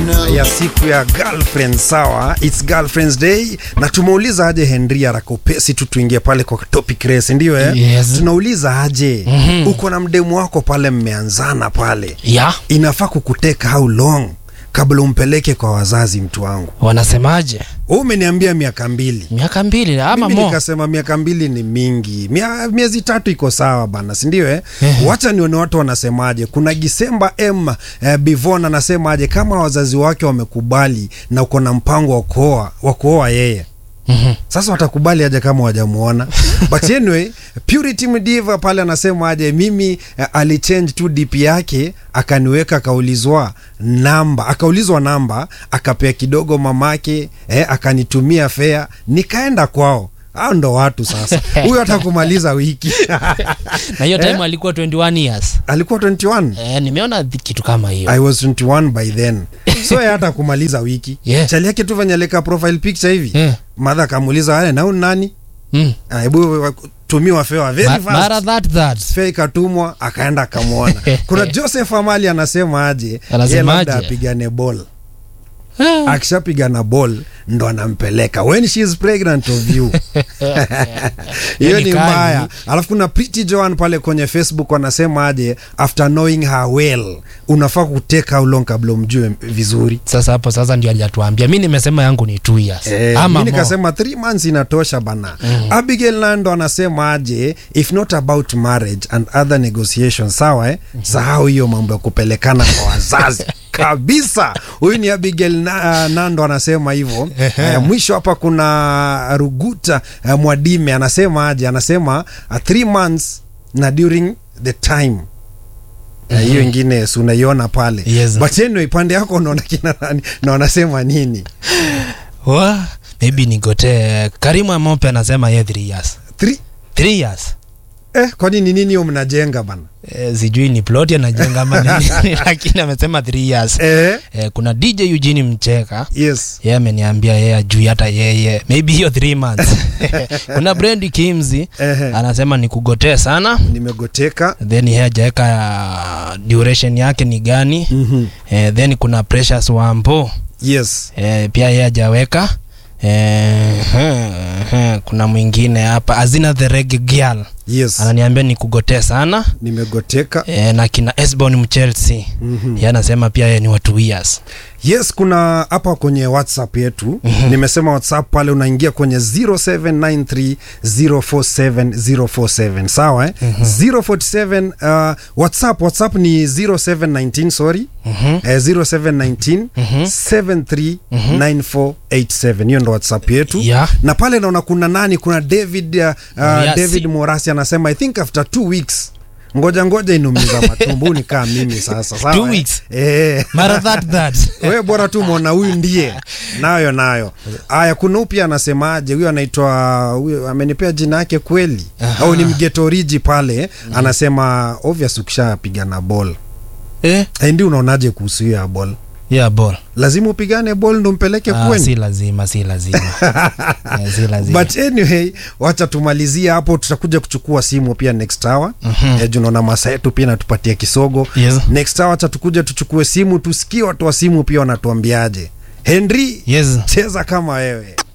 ya siku ya girlfriend sawa its girlfriends day na tumeuliza aje henry arakopesi tu tuingie pale kwa topic race ndio eh? Yes. tunauliza aje mm-hmm. uko na mdemu wako pale mmeanzana pale ya inafaa kukuteka how long kabla umpeleke kwa wazazi mtu wangu wanasemaje Wewe umeniambia miaka mbili miaka mbili ama mimi mo nikasema miaka mbili ni mingi Mia, miezi tatu iko sawa bana sindio eh? Ehe. wacha nione watu wanasemaje kuna gisemba m eh, bivon anasemaje kama wazazi wake wamekubali na uko na mpango wa kuoa wa kuoa yeye Mhm. sasa watakubali aje kama wajamuona but anyway purity mdiva pale anasema aje mimi eh, alichange tu dp yake akaniweka akaulizwa namba akaulizwa namba akapea kidogo mamake eh, akanitumia fea nikaenda kwao hao ndo watu sasa huyo hata kumaliza wiki na hiyo time Eh? alikuwa 21 years alikuwa 21 eh, nimeona th- kitu kama hiyo I was 21 by then so yeye hata kumaliza wiki Yeah. chali yake tu venye alika profile picture hivi Eh. madha akamuuliza "Wale, na huyu ni nani mm. Ah, hebu tumiwa fewa very Ma- fast mara that that fea ikatumwa akaenda akamwona kuna joseph amali anasema aje Anasemaje? yeye labda apigane ball Ah. akishapigana ball ndo anampeleka when she is pregnant of you hiyo ni ni kali. mbaya alafu kuna pretty joan pale kwenye facebook wanasema aje after knowing her well unafaa kuteka how long kabla umjue vizuri sasa hapo sasa ndio alijatuambia mi nimesema yangu ni two years Eh, ama mi more. nikasema three months inatosha bana mm. abigail nando anasema aje if not about marriage and other negotiations sawa eh? mm-hmm. sahau hiyo mambo ya kupelekana kwa wazazi kabisa huyu ni abigail na, uh, nando anasema hivyo uh, mwisho hapa kuna ruguta uh, mwadime anasema aje anasema uh, three months na during the time Eh, hiyo ingine si unaiona pale Yes. but anyway pande yako unaona kina nani na wanasema nini Wa, maybe nigotee karimu amope anasema ye three years Three, three years eh, kwani ni nini hiyo mnajenga bana eh, sijui ni plot anajenga ama nini lakini amesema three years eh, eh, kuna dj eugene mcheka yes yeye ameniambia yeye ajui hata yeye maybe hiyo three months kuna brand kimzi Ehe. anasema ni kugotee sana nimegoteka then yeye ajaweka duration yake ni gani mm-hmm. eh, then kuna precious wampo yes eh, pia yeye ajaweka eh, eh, eh, kuna mwingine hapa azina the reg girl yes ananiambia ni kugotee sana nimegoteka eh, na kina esbon mchelsea mm-hmm. yeye anasema pia yeye ni wa two years yes kuna hapa kwenye whatsapp yetu mm-hmm. nimesema whatsapp pale unaingia kwenye 0793047047 sawa eh? mm-hmm. 047 uh, whatsapp whatsapp ni 0719 sorry Mhm. eh, 0719 Mhm. 739487 hiyo ndo whatsapp yetu Yeah. na pale naona kuna nani kuna david uh, uh, Morasi. david morasi anasema i think after two weeks ngoja ngoja inumiza matumbu ni kaa mimi sasa sawa Two eh? weeks? eh. mara that that we bora tu mwona huyu ndiye nayo nayo aya kuna huyu pia anasemaje huyu anaitwa huyu amenipea jina yake kweli Aha. au ni mgetoriji pale anasema obvious ukishapigana ball eh? Eh, ndi unaonaje kuhusu hiyo ya ball yeah ball lazima upigane ball ndo mpeleke ah, kweni si lazima si lazima eh, si lazima but anyway wacha tumalizie hapo tutakuja kuchukua simu pia next hour Mhm. eh, juu naona masa yetu pia natupatia kisogo Yes. next hour cha tukuja tuchukue simu tusikie watu wa simu pia wanatuambiaje henry yes cheza kama wewe